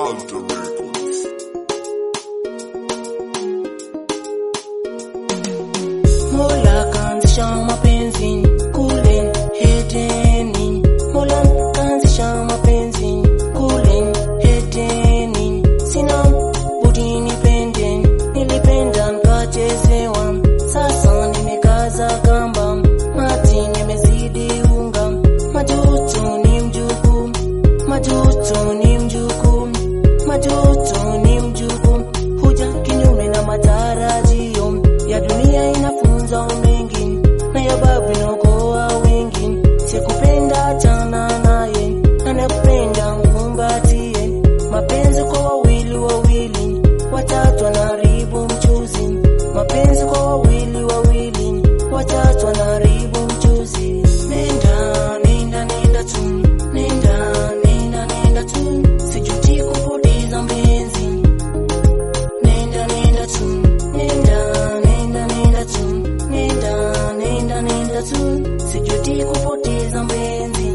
Alter Records. Mola kaanzisha mapenzi kule Edeni. Mola kaanzisha mapenzi kule Edeni. Sina budi nipende, nilipenda nikachezewa. Sasa nimekaza kamba, mati nimezidi unga. Majuto ni mjukuu, majuto ni mjukuu, majuto ni mjukuu. Huja kinyume na matarajio ya dunia inafunza mengi na ya babu inaokoa wengi. Sikupenda achana naye, anakupenda mkumbatie. Mapenzi kwa wawili wawili, watatu anaharibu mchuzi. Mapenzi kwa wawili wawili, watatu anaharibu mchuzi. Nenda, nenda, nenda tu, nenda, nenda, nenda tu, sijuti kupoteza mpenzi. Nenda nenda tu, nenda nenda nenda tu, nenda nenda nenda tu, sijuti kupoteza mpenzi.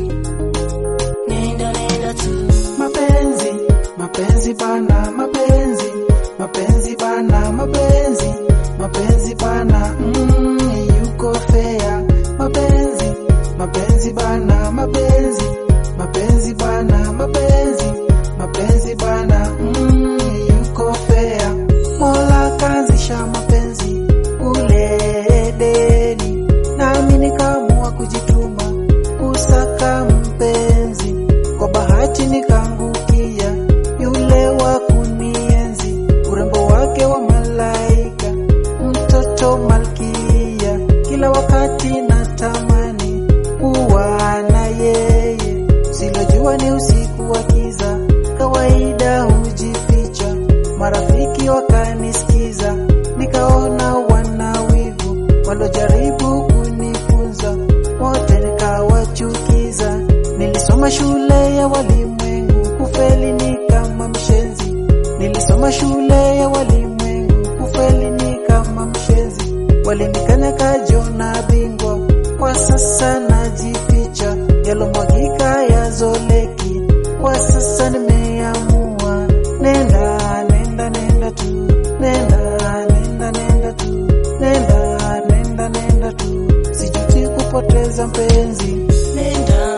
Nenda nenda tu. mapenzi mapenzi bana mapenzi mapenzi bana mapenzi mapenzi bana mm, yuko fea mapenzi mapenzi bana mapenzi mapenzi bana mapenzi mapenzi bana mm, yuko fea mola kaanzisha mapenzi ule Edeni nami nikaamua kujituma kusaka mpenzi kwa bahati nikaangukia yule wa kunienzi, urembo wake wa malaika, mtoto malkia. Kila wakati natamani kuwa na yeye, silojua ni usiku wa kiza, kawaida hujificha. Marafiki wakanisikiza, nikaona wana wivu, walojaribu kunifunza wote nikawachukiza. Nilisoma shule ya walimwengu, kufeli ni kama mshenzi. Nilisoma shule ya walimwengu, kufeli ni kama mshenzi. Walinikanyaka jona bingwa, kwa sasa najificha. Yalomwagika yazoleki, kwa sasa nimeamua. Nenda, nenda, nenda tu, nenda, nenda, nenda tu, nenda, nenda, nenda tu, sijuti kupoteza mpenzi. Nenda